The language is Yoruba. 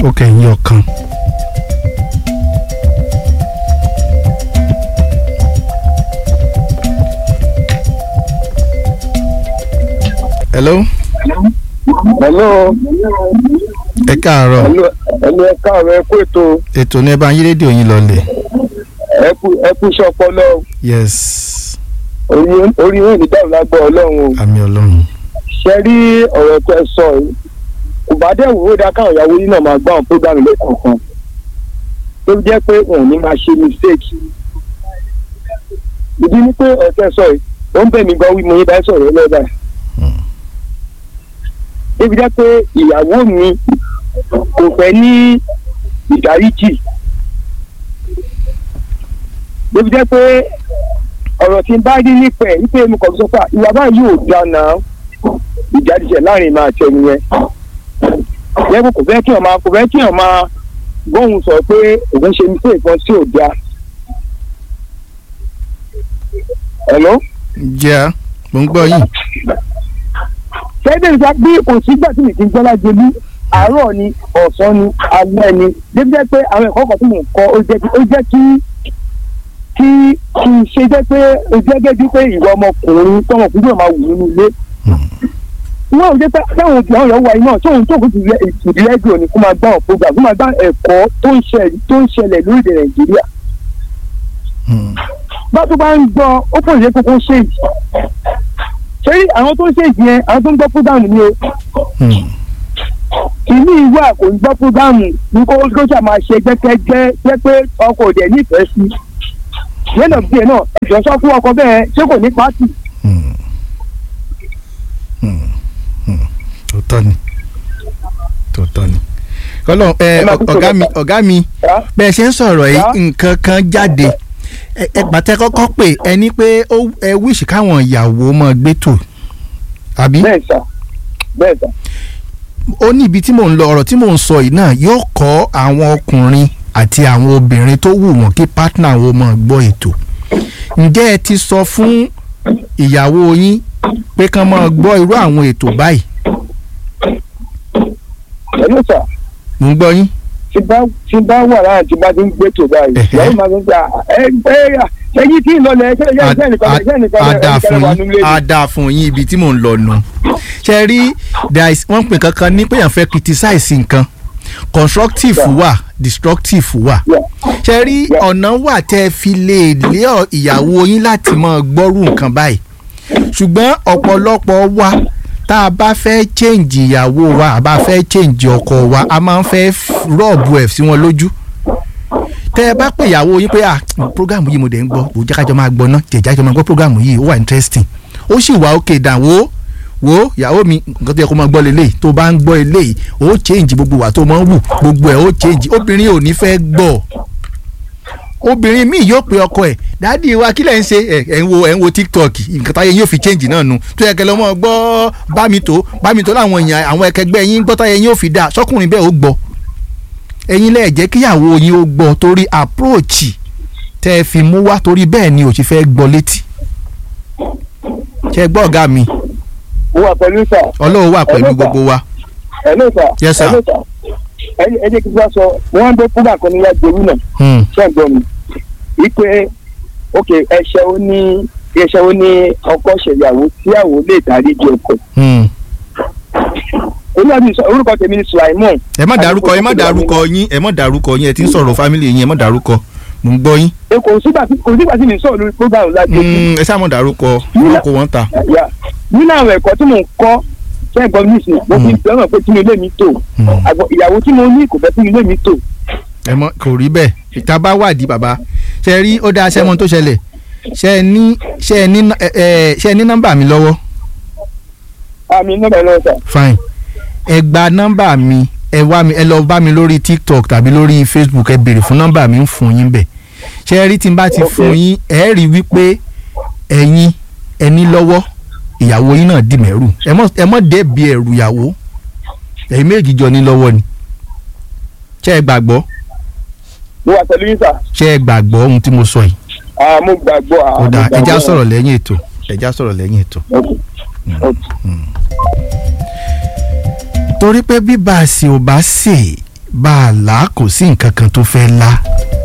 ó kẹ̀yìn ọ̀kan. hello hello ẹ káàárọ̀ hello hello ẹ káàárọ̀ ẹ kú ètò ètò ní ẹ bá yín rédíò yín lọlẹ̀ ẹ kú ẹ kú iṣẹ́ ọpọlọ yes orí orí yóò ní dáhùn lágbọ́ ọlọ́run o àmì ọlọ́run ṣe rí ọ̀rọ̀ tẹ sọ yìí kò bá dẹ̀ wò ó dá káwọn ìyàwó yìí náà máa gbọ́ àwọn program lẹ́kọ̀ọ̀kan tó jẹ́ pé wọn ò ní máa ṣe mistake ìdí ni pé ọ̀rọ̀ tẹ sọ yìí ó ń bẹ̀ mí gan wí mo yín bá sọ̀rọ̀ lọ́dà débi jẹ́ pé ìyàwó mi kò fẹ́ ní ìdáríjì débi jẹ́ pé ọ̀rọ̀ tí n bá rí nípa ẹ̀ wípé mo kàn sọ pé ìwà báyìí ò dáa náà ìjáde láàrin máa tẹnu yẹn yẹ́n kò fẹ́ kí ọ̀ máa kò fẹ́ kí ọ̀ máa gbóhùn sọ pé òun ṣe ní pé nǹkan tí ò dáa. Hello? jẹ́ mo ń gbọ́ yín ṣẹ́dẹ̀ nípa bí kò sígbà tí mi ti ń gbọ́ lájẹlú àárọ̀ ni ọ̀sán ni alẹ́ ni débi jẹ́ pé àwọn ẹ̀kọ́ kan tí mò ń kọ́ ó jẹ́ ó jẹ́ kí kí kí n ṣe jẹ́ pé ó jẹ́ gẹ́gẹ́ pé ìwà ọmọkùnrin tọmọkùnrin yóò máa wù nínú ilé. wọ́n ò jẹ́ pé táwọn òbí àwọn ìyàwó wa yìí náà tóun tó kó ti rẹ ìdí rẹ́díò ni kó máa gbá ọ̀pọ̀ gbà kó máa gbá ẹ̀kọ́ tó ń ṣẹlẹ̀ tó ń ṣẹlẹ̀ lórílẹ̀ Nàìjíríà. bá tó bá ń gbọ́ ó pọ̀ ìyẹn kókó ṣe yìí ṣé àwọn tó ń ṣe ìyẹn àwọn tó ń gbọ́ fúdàmù ni o ìní ìwà kò ń gbọ́ fúdàmù ní kó kó ṣáà máa ṣe gbẹ́kẹ́gbẹ́ jẹ́ pé ọkọ̀ òdẹ̀ nífẹ̀ẹ́ sí lẹ́nà bíi náà ẹ̀jọ̀ sọ fún ọkọ bẹ́ẹ̀ ṣé kò ní pátì. tòótọ́ ni tòótọ́ ni kọ́lọ́ ẹ Ẹ máa kú ọ̀gá sọ̀rọ̀. mi ọ̀gá mi Ṣá? bẹ́ẹ̀ ṣe ń sọ̀rọ̀ yìí Ṣá? nǹkan kan jáde ẹ ẹ pàtẹ́ kọ́kọ́ pé ẹni pé ó ẹ wíṣì káwọn ìyàwó mọ́ gbé tò àbí bẹ́ẹ̀ sà bẹ́ẹ̀ sà ó ní ibi tí mò ń lọ ọ̀rọ̀ tí mò ń sọ yìí náà yóò kọ́ àwọn ọkùnrin àti àwọn obìnrin tó wù wọ́n kí pátánà wọn mọ̀ gbọ́ ètò ǹjẹ́ ẹ ti sọ fún ìyàwó yín pé kán máa gbọ́ irú àwọn ètò báyìí pẹ̀lú sà mò ń gbọ́ yín. tí bá tí bá wà láàrin tí bá ti ń gbé tó báyìí Ẹ̀hẹ́. ìyàwó máa ń gbà ẹ ẹ ẹyí tí ń lọ lẹ ṣe ṣe ṣe nìkan ṣe nìkan a dáa ẹnìkan fún wà yín nílé a dáa fún yín ibi tí mò ń lọ nù. ṣe rí there is wọ́n pè kankan ní pé èèyàn fẹ́ criticize nǹkan constructive Yeah. wà destructive wà. Yeah. ṣe rí Yeah. ọ̀nà wà tẹ́ ẹ fi lè lé ọ- ìyàwó yín láti máa gbọ́rù nǹkan báyìí ṣùgbọ́n ọ̀pọ̀lọpọ̀ wa tá a bá fẹ́ change ìyàwó wa a bá fẹ́ change ọkọ wa a máa ń fẹ́ rọ́ọ̀bù ẹ̀ sí wọn lójú tẹ́ ẹ bá pè ìyàwó yín pé ah program yìí mo dẹ̀ ń gbọ́ kò jẹ́ kájọ máa gbọ́ ná jẹ̀jẹ̀ kájọ máa gbọ́ program yìí ó wà interesting ó sì wà ókè dà wó wo ìyàwó mi nǹkan tó yẹ kó máa gbọ́ lélẹ̀ tó bá ń gbọ́ eléyìí ó change gbogbo wà tó máa ń wù gbogbo ẹ̀ ó change obìnrin ò ní fẹ́ gbọ́ obìnrin míì yóò pe ọkọ ẹ̀ dáàdi wa kí lẹ̀ ń ṣe ẹ̀ ẹ̀ ń wo ẹ̀ ń wo tiktok nǹkan táyé yóò fi change náà nu tó yẹ kẹlẹ́ ọmọ gbọ́ bá mi tó bá mi tó láwọn èèyàn àwọn ẹkẹgbẹ́ yín gbọ́ táyé yóò fi dáa sọkùnrin bẹ́ẹ̀ ó gbọ́ ẹ̀yin lẹ́ẹ̀ jẹ́ kíyàwó yín ó gbọ́ torí approach tẹ́ ẹ fi mú wá torí bẹ́ẹ̀ ni ò sì fẹ́ gbọ́ létí ṣe é gbọ́ ọ̀gá mi mo wà pẹ̀lú sà ọlọ́run wà pẹ̀lú Hello, sir. gbogbo wa hello sà Yes, sir. hello sà ẹ ẹ jẹ́ kí n bá sọ wọ́n ń gbé fúgbà kan níwájú gbèrú náà Hmm, ṣé ẹ gbọ́ mi wípé ok ẹ̀ṣẹ̀ ó ní ẹ̀ṣẹ̀ ó ní ọkọ ṣèyàwó tíyàwó lè dáríjì ọkọ hmm. olùwàbí sọ orúkọ tèmi ni Sulaimon ẹ má dárúkọ ẹ má dárúkọ yín ẹ má dárúkọ yín ẹ ti ń sọ̀rọ̀ family yín ẹ má dárúkọ mò ń gbọ́ yín ẹ kò sígbà tí kò sígbà tí mi sọ̀rọ̀ lórí program láti Hmm, ẹ sáà má dárúkọ wọn kò wọ́n ta. yà nínú àwọn ẹ̀kọ́ tí mò ń kọ́ ṣé ẹ gbọ́ mi nísìnyí mo fi fẹ́ràn pé tí mi lé mi tò Hmm. àgbọ̀ ìyàwó tí mo ní kò fẹ́ tí mi lé mi tò ẹ mọ kò rí bẹ́ẹ̀ ìta bá wádìí bàbá ṣe rí ó dáa sẹ́mọ́n tó ṣẹlẹ̀ ṣe ẹ ní ṣe ẹ ní ẹ ẹ ṣe ẹ ní nọ́mbà mi lọ́wọ́ àmì nọ́mbà ẹ̀ lọ́wọ́ sà fine ẹ gba nọ́mbà mi ẹ wá mi ẹ lọ bá mi lórí tiktok tàbí lórí facebook ẹ béèrè fún nọ́mbà mi ń fún yín bẹ̀ ṣe ẹ rí tí n bá ti Okay. fún yín ẹ rí wípé ẹ̀yin ẹ ní lọ́wọ́ ìyàwó yín náà dì mẹ́rù ẹ mọ̀ ẹ mọ̀ dẹ́bi ẹ̀rù ìyàwó ẹ̀yin méjì jọ ní lọ́wọ́ ni ṣé ẹ gbàgbọ́ mo wà pẹ̀lú yín sà ṣé ẹ gbàgbọ́ ohun tí mo sọ yìí Ah, mo gbàgbọ́ ah, ó mo dáa ẹja gbàgbọ́. sọ̀rọ̀ lẹ́yìn ètò ẹja sọ̀rọ̀ lẹ́yìn ètò. Okay. Okay. torí pé bí báàsì ò bá sè bá a là kò sí nǹkan kan tó fẹ́ lá